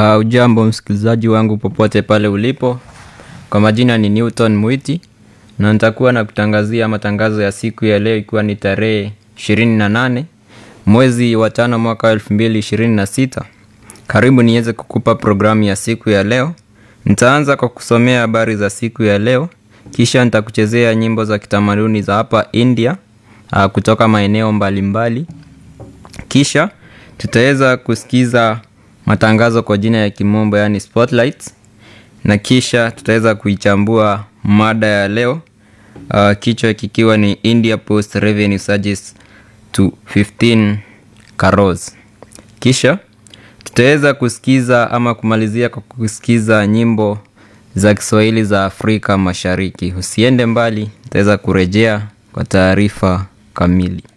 Uh, ujambo msikilizaji wangu popote pale ulipo. Kwa majina ni Newton Mwiti na nitakuwa na kutangazia matangazo ya siku ya leo ikiwa ni tarehe 28 mwezi wa tano mwaka wa 2026. Karibu niweze kukupa programu ya siku ya leo. Nitaanza kwa kusomea habari za siku ya leo, kisha nitakuchezea nyimbo za kitamaduni za hapa India uh, kutoka maeneo mbalimbali. Kisha tutaweza kusikiza matangazo kwa jina ya kimombo yani spotlights, na kisha tutaweza kuichambua mada ya leo uh, kichwa kikiwa ni India Post Revenue Surges to 15 crores. Kisha tutaweza kusikiza ama kumalizia kwa kusikiza nyimbo za Kiswahili za Afrika Mashariki. Usiende mbali, tutaweza kurejea kwa taarifa kamili.